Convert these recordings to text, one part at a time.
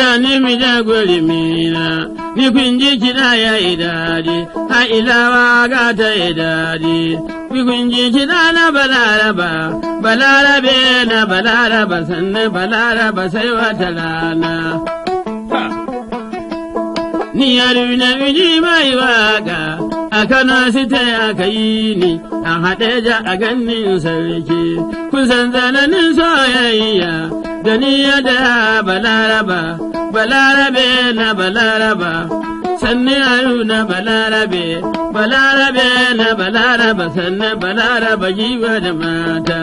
ni mi da gori mina, ni kun ji kiɗa ya yi daɗi, ha ilawa ga ta yi daɗi. Ni kun ji kiɗa na balaraba, balarabe na balaraba sannan balaraba sai wata rana. Ni yaruna miji mai waka, a Kano sita aka yi ni, a haɗe ja a ganin sarki, kusan zananin soyayya, da ni da balaraba, balarabe na balaraba, sanni haruna balarabe, balarabe na balaraba, sannan balaraba jiwa da mata.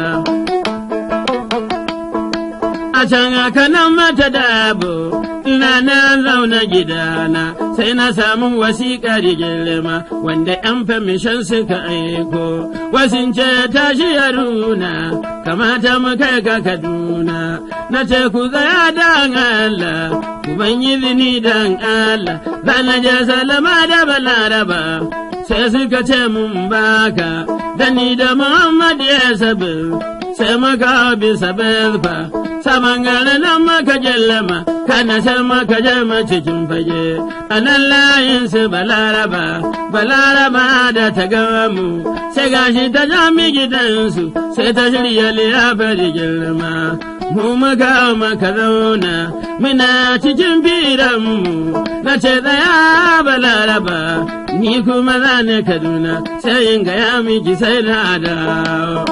A can aka nan mata dabo, ina na zauna gidana, sai na samu wasiƙar girma, wanda ‘yan famishan suka aiko, wasin ce tashi yaruna, kamata mu kai ka Kaduna, na ce ku tsaya dan Allah, ku ban izini dan Allah, zana je salama da balaraba. Sai suka ce mun baka, da ni da Muhammad ya sabi, sai muka bisa belfa, saman gane nan maka jallama, kana san maka jama cikin fage, a nan layin su balaraba, balaraba da ta gama mu, sai gashi ta jami gidansu, sai ta shirya liyafar girma. Mu muka maka zauna, muna cikin firanmu, na ce tsaya balaraba, ni kuma za ni Kaduna, sai in gaya miki sai na dawo.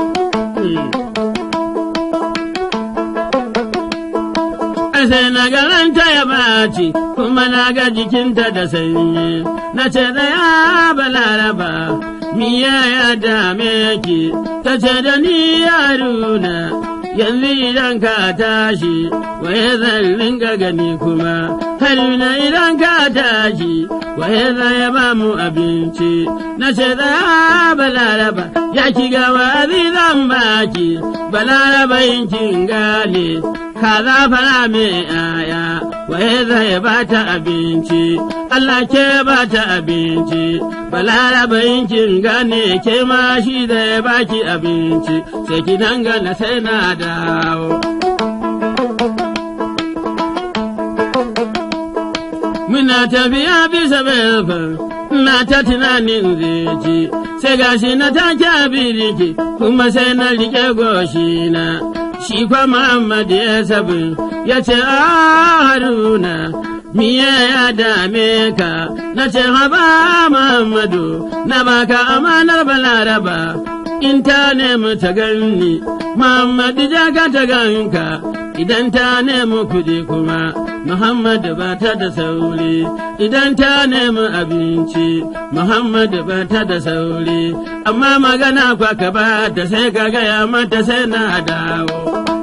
sai na garanta ya baci kuma na ga jikinta da sanyi na ce ya balaraba miya ya dame ki ta ce da ni yaruna yanzu idan ka tashi waye zan ringa gani kuma haruna idan ka tashi waye zan ya ba mu abinci na ce ya balaraba ya ki gawa zan baki balaraba yin kin gane kaza fara mai aya waye zai ba ta abinci Allah ke ba ta abinci balaraba kin gane ke ma shi zai baki abinci sai ki dangana sai na dawo Muna tafiya bisa belfan na ta tunanin zeci sai gashi na take abiriki kuma sai na rike goshi na shi kwa Muhammad ya sabi ya ce a haruna miye ya dame ka na ce haba Muhammadu na baka amanar balaraba in ta nemi ta ganni Muhammadu ja ka ta ganka idan ta nemi kuɗi kuma Muhammadu ba ta da sauri idan ta nemi abinci Muhammadu ba ta da sauri amma magana kwa ka ba ta sai ka gaya mata sai na dawo.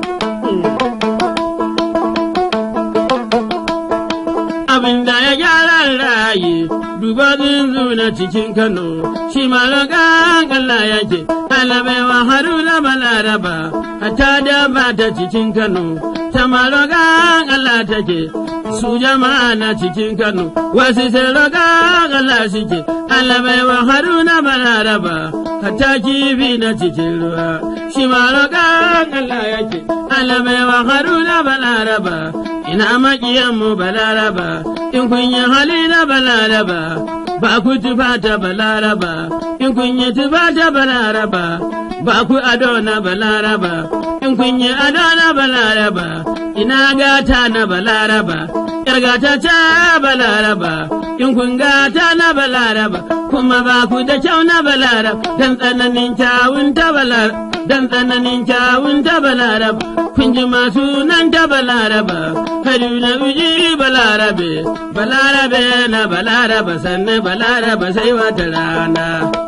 Abin da ya gyara rayi duba zunzu na cikin Kano shi ma Allah yake ɗalibaiwa haruna balaraba hatta da ba ta cikin Kano ta marogan Allah take su jama'a na cikin Kano wasu sai rogan Allah suke ɗalibaiwa haruna balaraba hatta kifi na cikin ruwa shi ma rogan Allah yake ɗalibaiwa haruna balaraba ina maƙiyanmu balaraba in kun yi hali na balaraba ba ku tufa ta balaraba in kun yi tufa ta balaraba ba ku ado na balaraba in kun yi ado na balaraba ina gata na balaraba yar gata ta balaraba in kun gata na balaraba kuma ba ku da kyau na balaraba dan tsananin kyawun ta balaraba dan tsananin kyawun ta balaraba kun ji masu nan ta balaraba haruna uji balarabe balarabe na balaraba sannan balaraba sai wata rana